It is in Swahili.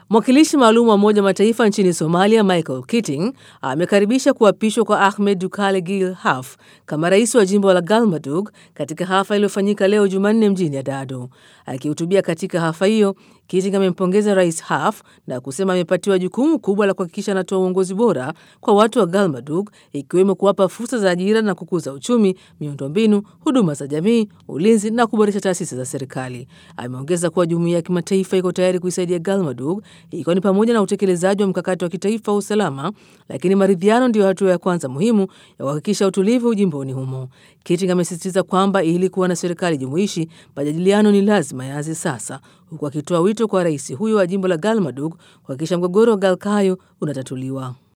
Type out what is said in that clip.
Mwakilishi maalum wa Umoja wa Mataifa nchini Somalia, Michael Keating, amekaribisha kuapishwa kwa Ahmed Dukale Gil Haf kama rais wa jimbo la Galmudug katika hafla iliyofanyika leo Jumanne mjini Adado. Akihutubia katika hafla hiyo, Keating amempongeza Rais Haf na kusema amepatiwa jukumu kubwa la kuhakikisha anatoa uongozi bora kwa watu wa Galmudug, ikiwemo kuwapa fursa za ajira na kukuza uchumi, miundombinu, huduma za jamii, ulinzi na kuboresha taasisi za serikali. Ameongeza kuwa jumuiya ya kimataifa iko tayari kuisaidia Galmudug ikiwa ni pamoja na utekelezaji wa mkakati wa kitaifa wa usalama, lakini maridhiano ndiyo hatua ya kwanza muhimu ya kuhakikisha utulivu jimboni humo. Keating amesisitiza kwamba ili kuwa na serikali jumuishi, majadiliano ni lazima yaanze sasa, huku akitoa wito kwa rais huyo wa jimbo la Galmudug kuhakikisha mgogoro wa Galkayo unatatuliwa.